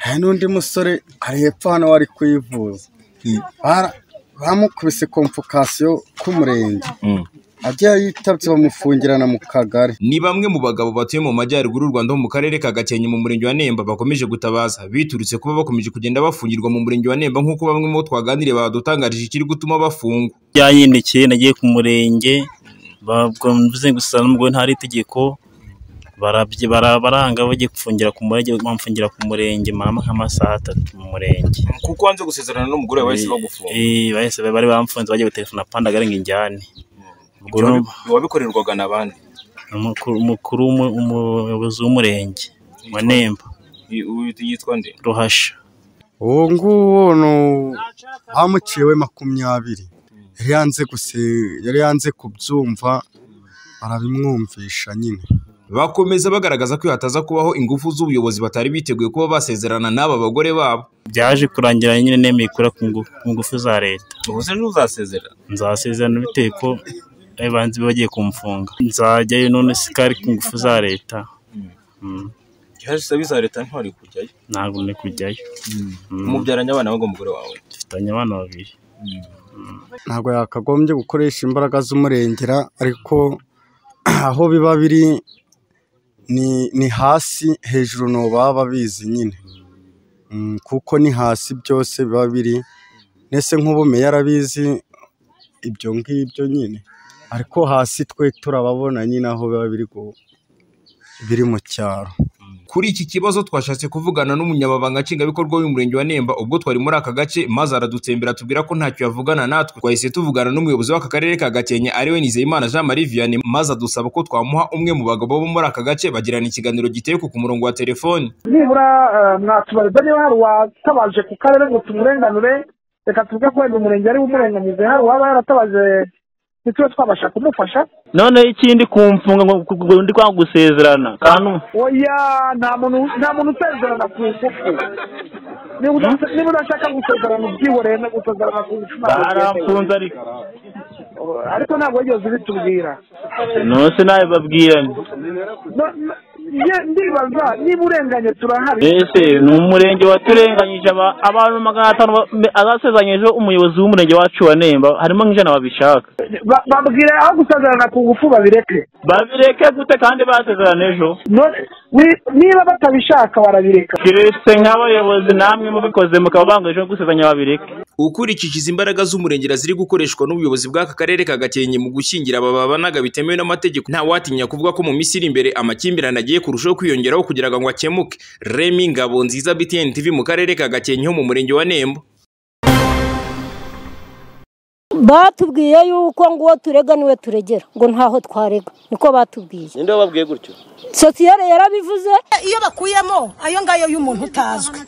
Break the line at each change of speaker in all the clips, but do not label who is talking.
hari n'undi musore ari hepfo hano wari kuyivuza Bara- bamukubise komfokasiyo k'umurenge ajya yitabye bamufungirana mu kagari
ni bamwe mu bagabo batuye mu majyaruguru y'u Rwanda ho mu karere ka Gakenke mu murenge wa Nemba bakomeje gutabaza biturutse kuba bakomeje kugenda bafungirwa mu murenge wa Nemba nk'uko bamwe mu bo twaganiriye badutangarije ikiri gutuma bafungwa
byahindukiye nagiye ku murenge bavuze gusa n'umugore ntari itegeko barabye bara- baranga bagiye gufungira ku murenge bamfungira ku murenge mama nk'amasaha atatu mu murenge
kuko wanze gusezerana n'umugore wawe bahise bagufunga
Eh, bahise bari bamfunze bagiye gutelefona pandagare ngo injyane Ubwo no-
wabikorerwaga na bande
umukuru- umukuru w'umu- umuyobozi w'umurenge wa Nemba
yitwa nde
ruhasha
uwo nguwo ni uwo bamuciye we makumyabiri yari yanze guse yari yanze kubyumva barabimwumvisha nyine
bakomeza bagaragaza ko hataza kubaho ingufu z'ubuyobozi batari biteguye kuba basezerana n'aba bagore babo
byaje kurangira nyine nemeye kura ku ngu- ku ngufu za leta
ubuse ntuzasezerana
nzasezerana bitewe ko ari banzi bagiye kumfunga nzajyayo none sikari ku ngufu za leta Mm,
ihashize biza leta ntwari kujyayo
ntabwo ndi kujyayo Mm,
umubyaranye abana bago umugore wawe
dufitanye abana babiri
ntabwo yakagombye gukoresha imbaraga z'umurengera ariko aho biba biri ni ni hasi hejuru ni baba bizi nyine Mm, kuko ni hasi byose biba biri ndetse nk'ubu meya arabizi ibyo ngibyo nyine ariko hasi twe turababona nyine aho biba biri gu- biri mu cyaro
kuri iki kibazo twashatse kuvugana n'umunyamabanga nshingwabikorwa w'umurenge wa Nemba ubwo twari muri aka gace maze aradutembera atubwira ko ntacyo yavugana natwe twahise tuvugana n'umuyobozi w'aka karere ka Gakenke ariwe Nizeyimana Jean Marie Vianney maze adusaba ko twamuha umwe mu bagabo bo muri aka gace bagirana ikiganiro giteye ku murongo wa telefoni
nibura eh, mwatubariza niba hari uwatabaje ku karere ngo tumurenganure reka tuvuge ko wenda umurenge ari we umurenganize hari uwaba yaratabaje ntitube twabasha kumufasha
none ikindi kumfunga ngo ngo- ngo ndi kwanga gusezerana kantu
oya nta muntu nta muntu usezerana ku ngufu niba udase- niba udashaka gusezerana ubwihoreye no gusezerana ku ngufu ntabwo byemewe.
baramfunze ariko
ariko ntabwo wigeze ubitubwira
nose nawe babwira nti
No- no- ye- ndibaza niba urenganye turahari
ese ni umurenge waturenganyije aba- abantu magana atanu ba- me- azasezeranyije umuyobozi w'umurenge wacu wa Nemba harimo nk'ijana babishaka
Ba- babwire aho gusezerana ku ngufu babireke
babireke gute kandi basezerana ejo
None- ni- niba batabishaka barabireka
kiretse nk'abayobozi namwe mubikoze mukaba banga ejo gusezeranya babireke
ukurikije izi mbaraga z'umurengera ziri gukoreshwa n'ubuyobozi bw'aka karere ka Gakenke mu gushyingira aba babanaga bitemewe n'amategeko nta watinya kuvuga ko mu minsi iri imbere amakimbirane agiye kurushaho kwiyongeraho kugira ngo akemuke Remy Ngabonziza BTN TV mu karere ka Gakenke ho mu murenge wa Nemba
batubwiye yuko ngo tureganiwe turegera ngo ntaho twarega niko batubwiye
ninde wababwiye gutyo
sosiyete yarabivuze
iyo bakuyemo ayo ngayo y'umuntu utazwi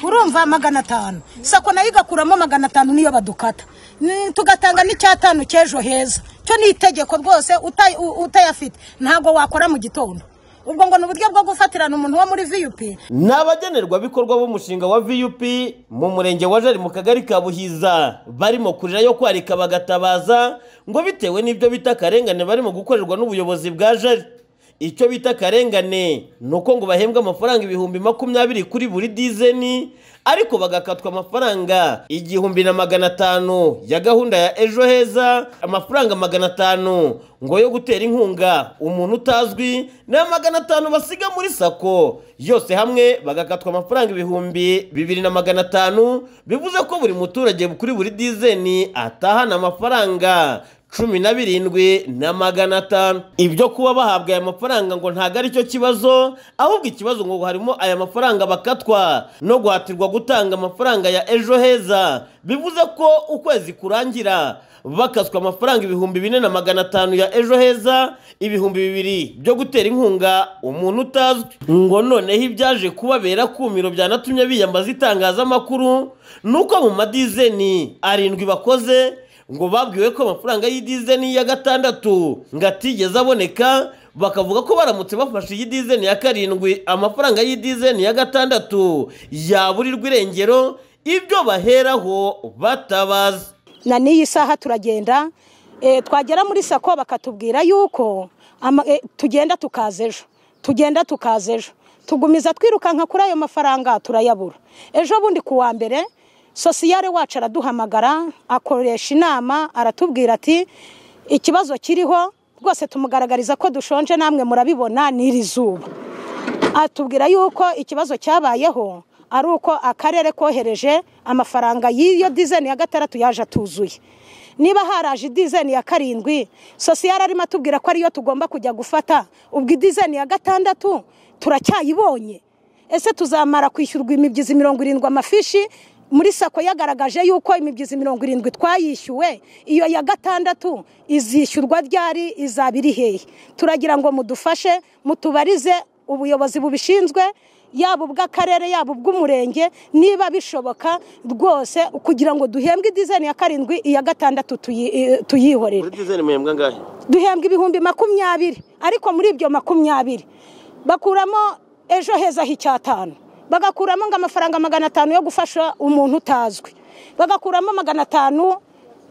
urumva magana atanu sako nayo igakuramo magana atanu niyo badukata Ni- tugatanga n'icyatanu cy'ejo heza cyo ni itegeko rwose uta- u- utayafite ntabwo wakora mu gitondo ubwo ngo ni uburyo bwo gufatirana umuntu wo muri viyupi
ni abagenerwabikorwa b'umushinga wa vup mu murenge wa jari mu kagari ka buhiza barimo kurira yo kwarika bagatabaza ngo bitewe n'ibyo bita akarengane barimo gukorerwa n'ubuyobozi bwa jari icyo bita akarengane ni uko ngo bahembwa amafaranga ibihumbi makumyabiri kuri buri dizeni ariko bagakatwa amafaranga igihumbi na magana atanu ya gahunda ya ejo heza amafaranga magana atanu ngo yo gutera inkunga umuntu utazwi ni magana atanu basiga muri sako yose hamwe bagakatwa amafaranga ibihumbi bibiri na magana atanu bivuze ko buri muturage kuri buri dizeni atahana amafaranga cumi na birindwi na magana atanu ibyo kuba bahabwa aya mafaranga ngo ntabwo ari cyo kibazo ahubwo ikibazo ngo harimo aya mafaranga bakatwa no guhatirwa gutanga amafaranga ya ejo heza bivuze ko ukwezi kurangira bakaswa amafaranga ibihumbi bine na magana atanu ya ejo heza ibihumbi bibiri byo gutera inkunga umuntu utazwi ngo noneho ibyaje kubabera kumiro byanatumye biyambaza itangazamakuru ni uko mu madizeni arindwi bakoze ngo babwiwe ko amafaranga y'idizeni ya gatandatu ngo atigeze aboneka bakavuga ko baramutse bafashe iyi dizeni ya karindwi amafaranga y'idizeni ya gatandatu yaburirwa irengero ibyo baheraho batabaza
na n'iyi saha turagenda eh, twagera muri sako bakatubwira yuko ama- eh, tugenda tukaza ejo tugenda tukaza ejo tugumiza twirukanka kuri ayo mafaranga turayabura ejo bundi ku wa mbere sosiyare wacu araduhamagara akoresha inama aratubwira ati ikibazo kiriho rwose tumugaragariza ko dushonje namwe murabibona n'iri zuba atubwira yuko ikibazo cyabayeho ari uko akarere kohereje amafaranga y'iyo dizeni ya gatandatu yaje atuzuye niba haraje idizeni ya karindwi sosiyare arimo atubwira ko ariyo tugomba kujya gufata ubwo idizeni ya gatandatu turacyayibonye ese tuzamara kwishyurwa imibyizi mirongo irindwi amafishi muri sako yagaragaje yuko imibyizi mirongo irindwi twayishyuwe iyo ya gatandatu izishyurwa ryari izaba iri hehe turagira ngo mudufashe mutubarize ubuyobozi bubishinzwe yaba ubw'akarere yaba ubw'umurenge niba bishoboka rwose kugira ngo duhembwe idizeni ya karindwi iya gatandatu tuyi- eh, tuyihorere
muri dizeni muhembwa angahe
duhembwa ibihumbi makumyabiri ariko muri ibyo makumyabiri bakuramo ejo heza h'icyatanu bagakuramo ngo amafaranga magana atanu yo gufasha umuntu utazwi bagakuramo magana atanu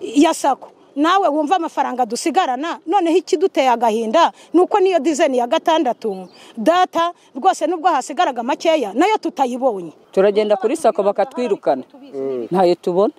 ya sako nawe wumva amafaranga dusigarana noneho ikiduteye agahinda ni uko niyo dizeni ya gatandatu data rwose nubwo hasigaraga makeya nayo tutayibonye
turagenda kuri sako bakatwirukana ntayo tubona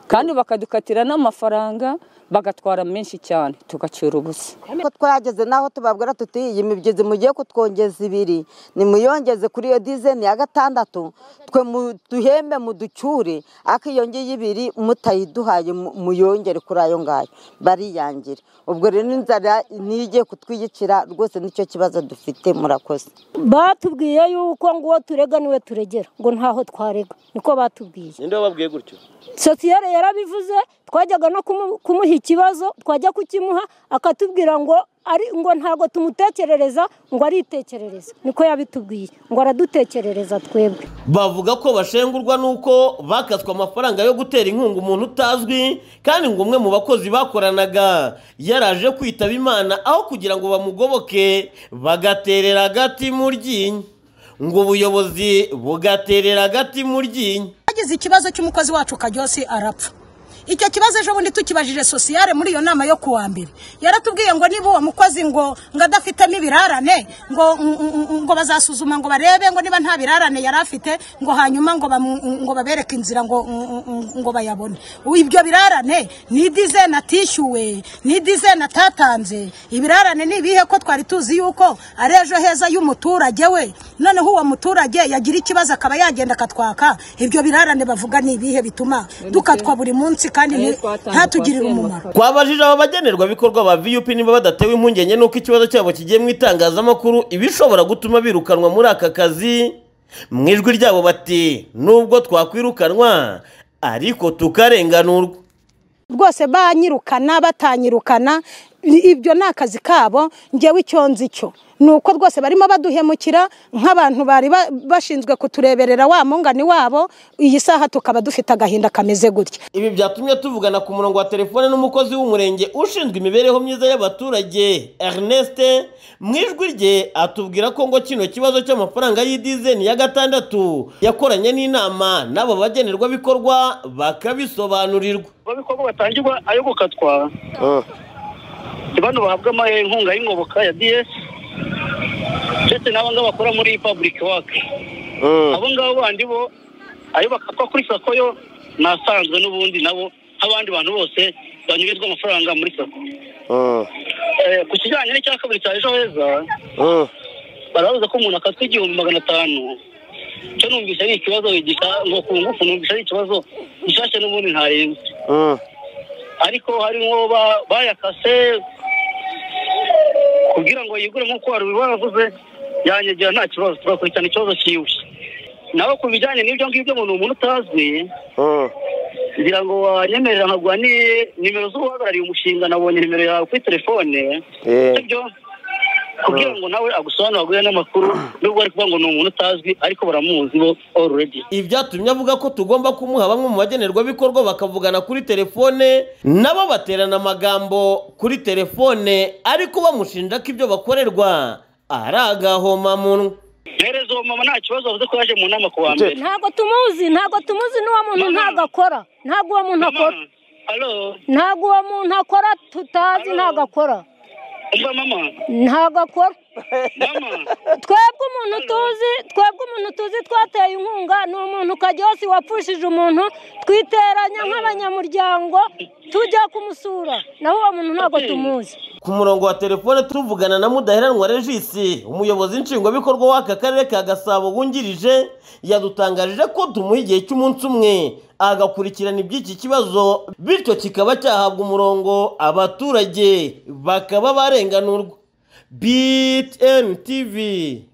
kandi bakadukatira n'amafaranga bagatwara menshi cyane tugacyura ubusa
ko twageze n'aho tubabwira tuti iyi migezi mugiye kutwongeza ibiri nimuyongeze kuri iyo dizeni ya gatandatu twe mu- duhembe muducyure ariko iyo ngiyi ibiri mutayiduhaye mu- muyongere kuri ayo ngayo bariyangira ubwo rero n'inzara niyo igiye kutwiyicira rwose nicyo kibazo dufite murakoze
batubwiye yuko ngo uwo turega niwe turegera ngo ntaho twarega niko batubwiye
ninde wababwiye gutyo
sosiyete yarabivuze twajyaga no kumu- kumuha ikibazo twajya kukimuha akatubwira ngo ari ngo ntabwo tumutekerereza ngo aritekerereza niko yabitubwiye ngo aradutekerereza twebwe
bavuga ko bashengurwa n'uko bakaswe amafaranga yo gutera inkunga umuntu utazwi kandi ngo umwe mu bakozi bakoranaga yaraje kwitaba imana aho kugira ngo bamugoboke bagaterera agati mu ryinyo ngo ubuyobozi bugaterera agati mu ryinyo
hagize ikibazo cy'umukozi wacu karyosi arapfa icyo kibazo ejo bundi tukibajije sosiyare muri iyo nama yo ku wa mbere yaratubwiye ngo niba uwo mukozi ngo ngo adafitemo ibirarane ngo ng- ng- ngo bazasuzuma ngo barebe ngo niba nta birarane yari afite ngo hanyuma ngo bamu- ngo babereke inzira ngo ngo- ngo bayabone ibyo birarane ni dizeni atishyuwe ni dizeni atatanze ibirarane ni ibihe ko twari tuzi yuko ari ejo heza y'umuturage we noneho uwo muturage yagira ikibazo akaba yagenda akatwaka ibyo birarane bavuga ni ibihe bituma dukatwa buri munsi kandi ni- ntatugirire umumaro
twabajije aba bagenerwabikorwa ba vup niba badatewe impungenge n'uko ikibazo cyabo kigiye mu itangazamakuru ibishobora gutuma birukanwa muri aka kazi mu ijwi ryabo bati nubwo twakwirukanwa ariko tukarenganurwa
rwose banyirukana batanyirukana i- ibyo ni akazi kabo ngewe icyo nzi cyo ni uko rwose barimo baduhemukira nk'abantu bari ba- bashinzwe kutureberera wa mungani wabo iyi saha tukaba dufite agahinda kameze gutya
ibi byatumye tuvugana ku murongo wa telefone n'umukozi w'umurenge ushinzwe imibereho myiza y'abaturage ernest mu ijwi rye atubwira ko ngo kino kibazo cy'amafaranga y'idizeni ya gatandatu yakoranye n'inama n'abo bagenerwabikorwa bakabisobanurirwa
ababikorwa batangirwa ayo gukatwa ni bano bahabwa ama- inkunga y'ingoboka ya ds ndetse n'abo ngabo bakora muri public work abo ngabo bandi bo ayo bakatwa kuri sako yo ni asanzwe n'ubundi nabo nk'abandi bantu bose banyurizwa amafaranga muri sako Eh, ku kijyanye n'icya kabiri cya ejo heza barabuze ko umuntu akatwa igihumbi magana atanu cyo numvise ari ikibazo wigisha ngo ku ngufu numvise ari ikibazo gishashe n'ubundi ntarengwa ariko harimo ba- bayakase kugira ngo yigure nk'uko wari wavuze yanyegera nta kibazo tugakurikirana ikibazo cyiwe nawe ku bijyanye n'ibyo ngibyo ngo ni umuntu utazwi ngira ngo wanyemerera nkaguha ni nimero z'uhagarariye umushinga nabonye nimero yawe kuri telefone sibyo kugira ngo nawe agusobanurire aguhe n'amakuru nubwo ari kuvuga ngo ni umuntu utazwi ariko baramuzi bo already
ibi byatumye avuga ko tugomba kumuha bamwe mu bagenerwabikorwa bakavugana kuri telefone nabo baterana amagambo kuri telefone ariko bamushinja ko ibyo bakorerwa ari agahomamunwa
mpereza uwo mama nta kibazo avuze ko yaje mu nama ku wa mbere
ntabwo tumuzi ntabwo tumuzi n'uwo muntu
Mama.
ntabwo akora ntabwo uwo muntu akora
mama alo
ntabwo uwo muntu akora tutazi ntabwo akora
umva mama
ntabwo akora
twebwe umuntu tuzi twebwe umuntu tuzi twateye inkunga ni umuntu ukajya yose wapfushije umuntu twiteranya nk'abanyamuryango tujya kumusura naho uwo muntu ntabwo tumuzi
ku murongo wa telefone tuvugana na mudaheranwa regisi umuyobozi nshingwabikorwa w'aka karere ka gasabo wungirije yadutangarije ko tumuha igihe cy'umunsi umwe agakurikirana iby'iki kibazo bityo kikaba cyahabwa umurongo abaturage bakaba barenganurwa btn tv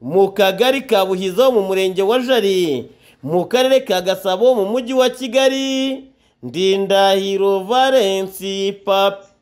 mu kagari ka buhiza ho mu murenge wa jari mu karere ka gasabo mu mujyi wa kigali ndindahiro valensi papi